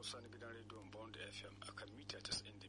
Hausa na gidan rediyon Bond FM a kan mita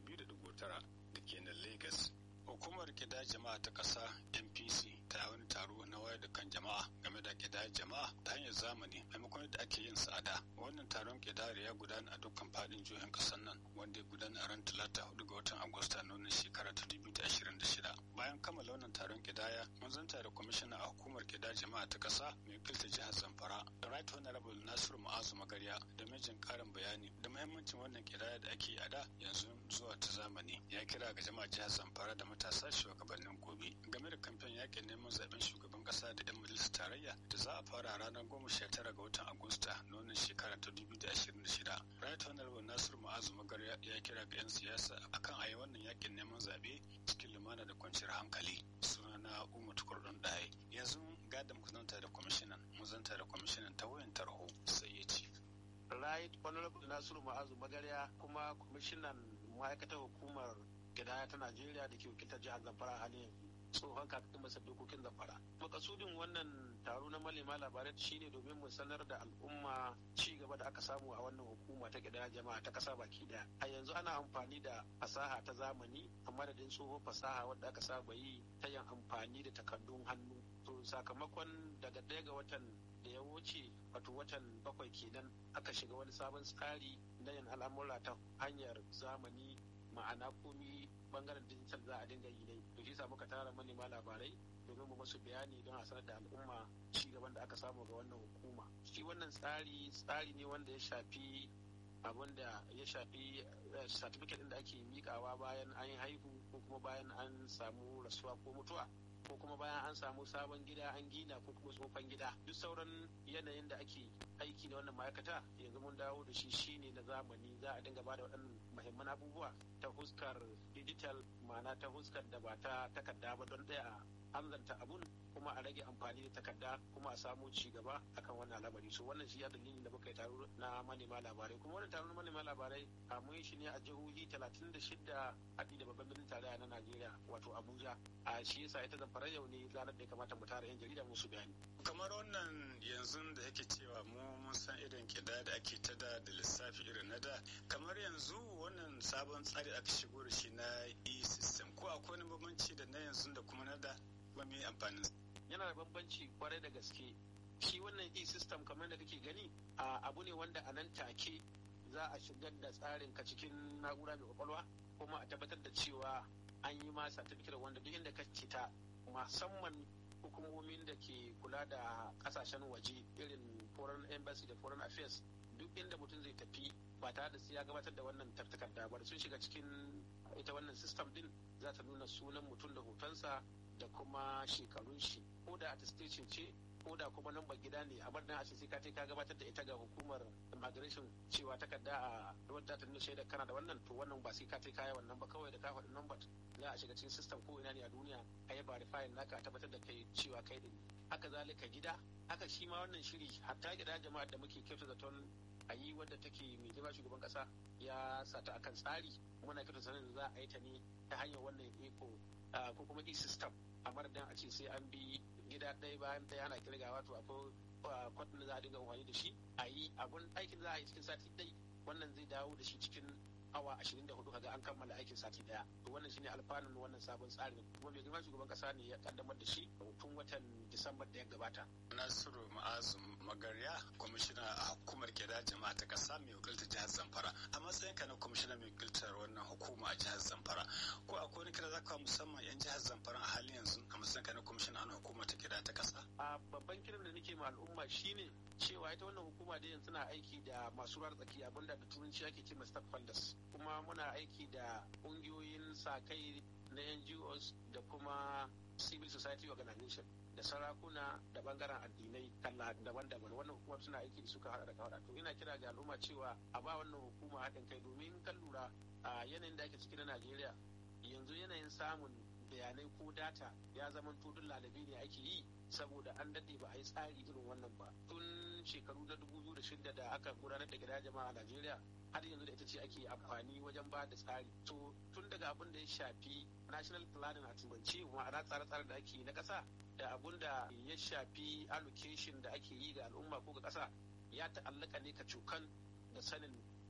92.9 da ke nan Lagos. Hukumar kida jama'a ta ƙasa NPC ta wani taro na wayar da kan jama'a game da kida jama'a ta hanyar zamani maimakon yadda ake yin tsada. Wannan taron kidari ya gudana a dukkan fadin jihohin ƙasar nan wanda ya gudana a ran talata hudu ga watan Agusta na wannan shekara ta 2026. Bayan kammala wannan taron kidaya mun zanta da kwamishina a hukumar kida jama'a ta ƙasa mai wakilta jihar Zamfara. Right Honorable Nasiru Ma'azu Magarya da mijin karin bayani da muhimmancin wannan kidaya da ake a da yanzu zuwa ta zamani ya kira ga jama'a jihar Zamfara da matasa shugabannin gobe game da kamfen yakin neman zaben shugaban kasa da 'yan majalisar tarayya da za a fara ranar goma sha tara ga watan agusta na wannan shekara ta dubu da ashirin da shida right honorable nasiru ma'azu magar ya kira ga 'yan siyasa akan a yi wannan yakin neman zabe cikin lumana da kwanciyar hankali sunana umar tukurdun ɗaya yanzu gadon ku zanta da kwamishinan mu zanta da kwamishinan ta wayan tarho sai ya ce right honorable nasiru ma'azu magarya kuma kwamishinan ma'aikatar hukumar gidaya ta najeriya da ke wakiltar jihar zamfara a halin tsohon kakakin masar dokokin zamfara makasudin wannan taro na malema labarai shine domin mu sanar da al'umma ci gaba da aka samu a wannan hukuma ta gidaya jama'a ta kasa baki daya a yanzu ana amfani da fasaha ta zamani a madadin tsohon fasaha wadda aka saba yi ta yin amfani da takardun hannu to sakamakon daga ɗaya ga watan da ya wuce wato watan bakwai kenan aka shiga wani sabon tsari na yin al'amura ta hanyar zamani ma'ana komi bangaren digital za a dinga yi ne to shi sa muka tara manema labarai domin mu masu bayani don a sanar da al'umma ci gaban da aka samu ga wannan hukuma shi wannan tsari tsari ne wanda ya shafi abin da ya shafi certificate din da ake mikawa bayan an yi haihu ko kuma bayan an samu rasuwa ko mutuwa ko kuma bayan an samu sabon gida an gina ko kuma tsofan gida duk sauran yanayin da ake aiki na wannan ma'aikata yanzu mun dawo da shi shine na zamani za a dinga bada waɗannan muhimman abubuwa ta huskar digital ma'ana ta huskar da ba ta takarda ba don ɗaya hanzarta abun kuma a rage amfani da takarda kuma a samu ci gaba akan wannan al'amari so wannan shi ya dalilin da muka yi taro na manema labarai kuma wannan taro na manema labarai a mun shi ne a jihohi 36 haɗi da babban birnin tarayya na Najeriya wato Abuja a shi yasa ita zamfara yau ne ranar da ya kamata mu tara yan jarida musu bayani kamar wannan yanzu da yake cewa mu mun san irin kida da ake ta da da lissafi irin na da kamar yanzu wannan sabon tsari aka shigo da shi na e-system ko akwai wani bambanci da na yanzu da kuma na da kuma me amfanin yana da bambanci kwarai da gaske shi wannan e-system kamar da kake gani abu ne wanda a nan take za a shigar da tsarin ka cikin na'ura mai kwakwalwa kuma a tabbatar da cewa an yi ma certificate wanda duk inda ka ta musamman hukumomin da ke kula da kasashen waje irin foreign embassy da foreign affairs duk inda mutum zai tafi ba tare da sai ya gabatar da wannan takarda ba sun shiga cikin ita wannan system din za ta nuna sunan mutum da hotonsa da kuma shekarun shi ko da attestation ce ko da kuma lambar gida ne a madadin a ce sai ka ka gabatar da ita ga hukumar immigration cewa takarda a wadda ta nuna shaida kana da wannan to wannan ba sai ka kai kaya wannan ba kawai da ka faɗi lambar za a shiga cikin system ko ina ne a duniya a yi verifying naka a tabbatar da kai cewa kai din haka zalika gida haka shi ma wannan shiri hatta gida jama'a da muke kyauta zaton a yi wadda take mai girma shugaban kasa ya sata akan tsari muna kyauta zaton za a yi ta ne ta hanyar wannan eco ko kuma e-system a madadin a ce sai an bi gida ɗaya bayan ɗaya ana kirgawa to akwai kwatin da za a dinga amfani da shi a yi abun aikin za a yi cikin sati ɗai wannan zai dawo da shi cikin awa ashirin da hudu kaga an kammala aikin sati ɗaya to wannan shine alfanun wannan sabon tsarin kuma mai girma shugaban kasa ne ya kaddamar da shi tun watan disambar da ya gabata. nasiru ma'azu magarya kwamishina a hukumar gida jama'a ta kasa mai wakiltar jihar zamfara a matsayinka na kwamishina mai wakiltar wannan hukuma a jihar zamfara ko akwai wani kira zaka musamman yan jihar zamfara a halin yanzu a matsayinka na kwamishina a hukuma ta gida ta kasa a babban kiran da nake ma al'umma shine cewa ita wannan hukuma da yanzu na aiki da masu ruwar tsaki abinda da turanci ake ce stakeholders kuma muna aiki da kungiyoyin sa kai na NGOs da kuma civil society organization da sarakuna da bangaren addinai kalla daban-daban wannan hukumar suna aiki da suka hada da kawada to ina kira ga al'umma cewa a ba wannan hukuma haɗin kai domin kan lura a yanayin da ake ciki na najeriya yanzu yanayin samun bayanai ko data ya zama tudun lalabi ne ake yi saboda an daɗe ba a yi tsari irin wannan ba tun shekaru na dubu biyu da shida da aka gudanar da gida jama'a a najeriya har yanzu da ita ce ake amfani wajen ba da tsari to tun daga abin da ya shafi national planning a turance ma'ana tsare-tsare da ake na ƙasa da abun da ya shafi allocation da ake yi ga al'umma ko ga ƙasa ya ta'allaka ne ka cokan da sanin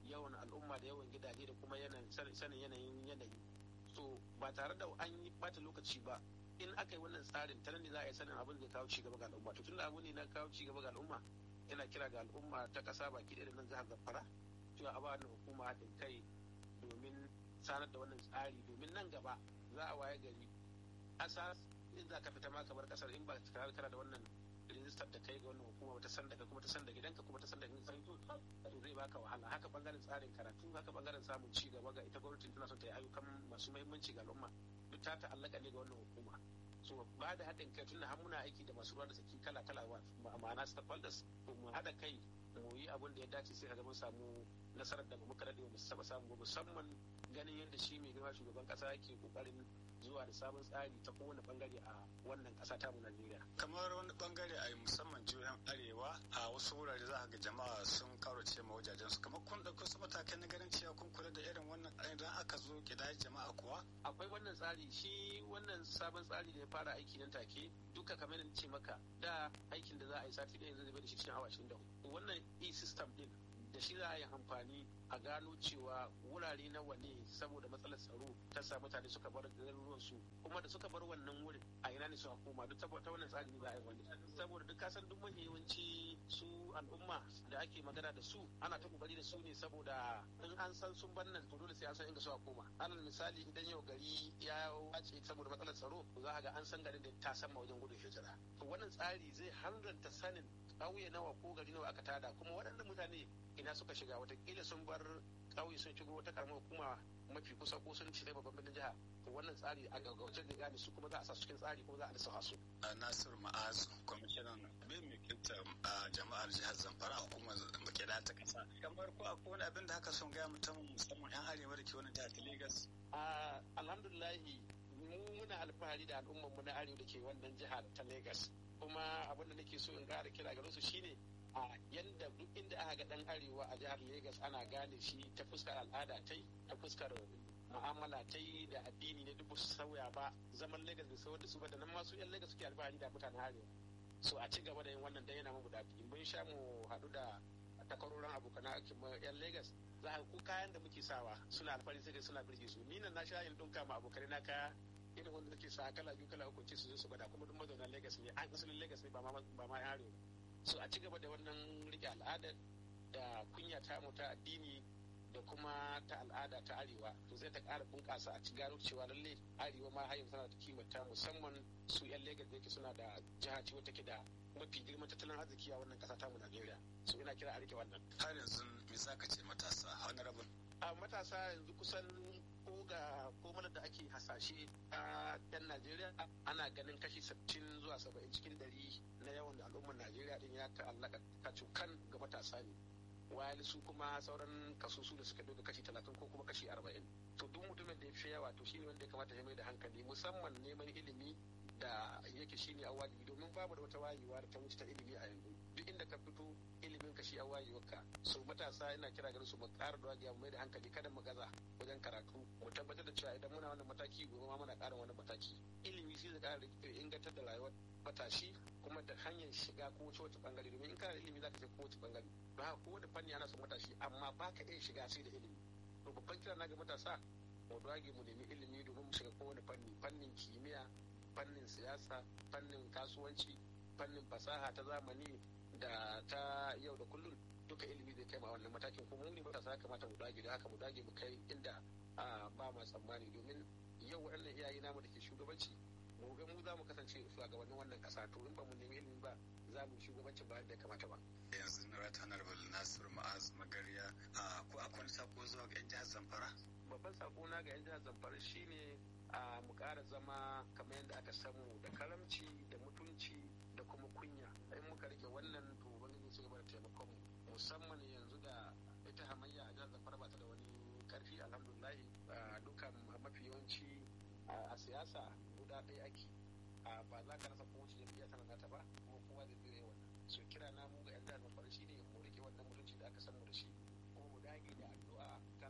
yawan al'umma da yawan gidaje da kuma sanin yanayin yanayi so ba tare da an yi bata lokaci ba in aka yi wannan tsarin ta ne za a yi sanin abin da kawo cigaba ga al'umma to tunda abu ne na kawo cigaba ga al'umma yana kira ga al'umma ta kasa baki ɗaya da nan jihar zamfara cewa a ba wannan hukuma haɗin kai domin sanar da wannan tsari domin nan gaba za a waye gari ƙasa in za ka fita ma kamar ƙasar in ba tare kana da wannan rijistar da kai ga wannan hukuma ta san daga kuma ta san da gidanka kuma ta san da gidan to zai baka wahala haka bangaren tsarin karatu haka bangaren samun ci gaba ga ita gwamnatin tana son ta yi ayyukan masu muhimmanci ga al'umma duk ta ta'allaka ne ga wannan hukuma so ba da haɗin kai tunda har muna aiki da masu ruwa da tsaki kala kala ma'ana stakeholders to mu haɗa kai mu yi abin da ya dace sai ka mun samu nasarar da muka daɗe mu saba samu musamman ganin yadda shi mai girma shugaban ƙasa yake kokarin zuwa da sabon tsari ta kowane bangare a wannan ƙasa ta mu Najeriya. Kamar wani bangare a musamman jihohin Arewa a wasu wurare za ga jama'a sun kaurace ma wajajen su kamar kun ɗauki wasu matakai na ganin cewa kun kula da irin wannan idan aka zo gida jama'a kuwa. Akwai wannan tsari shi wannan sabon tsari da ya fara aiki nan take duka kamar yadda ce maka da aikin da za a yi sati ɗaya zai bai da shi cikin awa ashirin da wannan e-system din da shi za a yi amfani a gano cewa wurare nawa ne saboda matsalar tsaro ta sa mutane suka bar garuruwan su kuma da suka bar wannan wurin a ina ne suka koma duk ta wannan tsari ne za a yi wani saboda duk kasan duk mafi yawanci su al'umma da ake magana da su ana ta kokari da su ne saboda in an san sun bar nan to dole sai an san inda suka koma alal misali idan yau gari ya wace saboda matsalar tsaro za a ga an san garin da ta sama wajen gudun hijira to wannan tsari zai hanzarta sanin ƙauye nawa ko gari nawa aka tada kuma waɗannan mutane ina suka shiga watakila sun bar ƙauye sun shigo wata karamar hukuma mafi kusa ko sun cire babban birnin jiha to wannan tsari a gaggauce da gane su kuma za a sa cikin tsari kuma za a lissa su. Nasir Ma'azu kwamishinan bin mikinta a jama'ar jihar Zamfara a hukumar makeda ta kasa. Kamar ko akwai wani abin da haka son gaya mutum musamman 'yan arewa da ke wani jihar ta Legas. Alhamdulillahi mu muna alfahari da al'ummar mu na arewa da ke wannan jihar ta Legas. Kuma abin da nake so in ƙara kira gare su shine a yanda duk inda aka ga dan arewa a jihar Legas ana gane shi ta fuskar al'ada ta ta fuskar mu'amala ta yi da addini ne duk su sauya ba zaman Legas bai sauya da su ba da nan masu yan Legas suke alfahari da mutanen arewa so a ci gaba da yin wannan dan yana mu daɗi mun sha mu haɗu da takwarorin abokan aikin yan Legas za a ku kayan da muke sawa suna alfahari sai suna birge su ni nan na sha yin ɗinka ma abokanai na kaya irin wanda nake sa kala biyu kala uku ce su zo su gwada kuma duk mazauna Legas ne an asalin Legas ne ba ma ba ma arewa so a ci gaba da wannan rike al'adar da kunya ta mu ta addini da kuma ta al'ada ta arewa to zai ta ƙara bunƙasa a ci gano cewa lalle arewa ma har yanzu tana da kimanta musamman su yan Legas da yake suna da jiha ce wata ke da mafi girman tattalin arziki a wannan ƙasa ta mu Najeriya so ina kira a rike wannan har yanzu me zaka ce matasa honorable a matasa yanzu kusan ko ga komalar da ake hasashe a yan Najeriya ana ganin kashi 60 zuwa 70 cikin dari na yawan al'ummar Najeriya din ya ta'allaka kacukan ga matasa ne wayar su kuma sauran kasusu da suka doga kashi 30 ko kuma kashi 40 to duk mutumin da ya fi yawa to shine wanda ya kamata ya mai da hankali musamman neman ilimi da yake shine a wajibi domin babu da wata wayewa da ta wuce ta ilimi a yanzu duk inda ka fito ilimin ka shi a wayewarka so matasa ina kira ganin su mu ƙara da wajiya mu mai da hankali kada mu gaza wajen karatu mu tabbatar da cewa idan muna wannan mataki gobe ma muna ƙara wani mataki ilimi shi zai ƙara ingantar da rayuwar matashi kuma da hanyar shiga ko wace wace bangare domin in kana da ilimi zaka je ko wace bangare don haka ko wani fanni ana son matashi amma ba ka iya shiga sai da ilimi to babban kira na ga matasa mu dage mu nemi ilimi domin mu shiga kowane fanni fannin kimiyya fannin siyasa fannin kasuwanci fannin fasaha ta zamani da ta yau da kullum duka ilimi zai kai ma wannan matakin kuma mu ne matasa ya kamata mu dage da haka mu dage mu kai inda ba ma tsammani domin yau waɗannan iyaye namu da ke shugabanci mu ga mu za mu kasance shugabannin wannan ƙasa to in ba mu nemi ilimi ba za mu shugabanci ba da ya kamata ba yanzu na rata honorable nasiru ma'az magariya ko akwai wani sako zuwa ga yan jihar zamfara babban sako na ga yan jihar zamfara shine a mu ƙara zama kamar yadda aka samu da karamci da mutunci da kuma kunya in muka rike wannan to ubangiji su gaba da taimakon mu musamman yanzu da ita hamayya a jihar zamfara ba ta da wani karfi alhamdulahi dukkan mafi yawanci a siyasa guda ɗaya ake ba za ka rasa kowace jam'iyya tana nata ba kuma kowa zai tsire wannan so kira na mu ga yan jihar zamfara shine mu rike wannan mutunci da aka samu da shi kuma mu dage da addu'a kan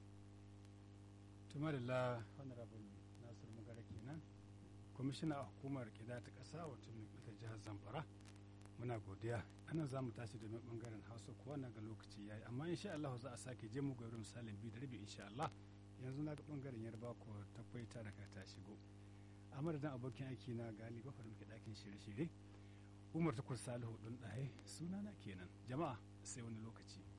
tumarilla honorable nasir magara kenan kwamishina a hukumar kida ta ƙasa wato mai jihar zamfara muna godiya anan za mu tashi domin bangaren hausa kuwa na ga lokaci yayi amma insha Allah za a sake je mu gauri misalin biyu da rabi insha Allah yanzu na ga bangaren yarba ko ta kwaita daga ta shigo a madadin abokin aiki na gali bafar muke dakin shirye-shirye umar tukur salihu ɗin ɗaye sunana kenan jama'a sai wani lokaci